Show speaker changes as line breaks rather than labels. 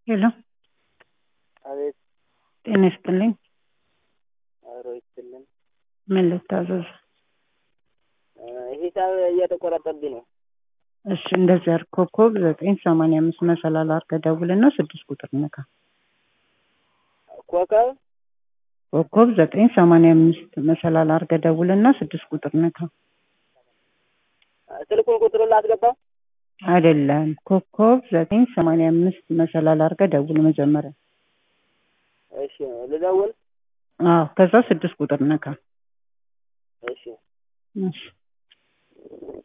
ሄሎ
አቤት
ጤና ይስጥልኝ።
አብሮ ይስጥልን።
ምን ልታዘዝ?
ሂሳብ እየተቆረጠብኝ ነው።
እሺ እንደዚህ አድርግ። ኮከብ ዘጠኝ ሰማንያ አምስት መሰላል አድርገህ ደውልና ስድስት ቁጥር ነካ።
ኮከብ
ኮከብ ዘጠኝ ሰማንያ አምስት መሰላል አድርገህ ደውልና ስድስት ቁጥር ነካ።
ስልኩን ቁጥሩን ላስገባ?
አይደለም ኮከብ ዘጠኝ ሰማንያ አምስት መሰላል አድርገህ ደውል መጀመሪያ።
እሺ ልደውል?
አዎ ከዛ ስድስት ቁጥር ነካ።
እሺ
እሺ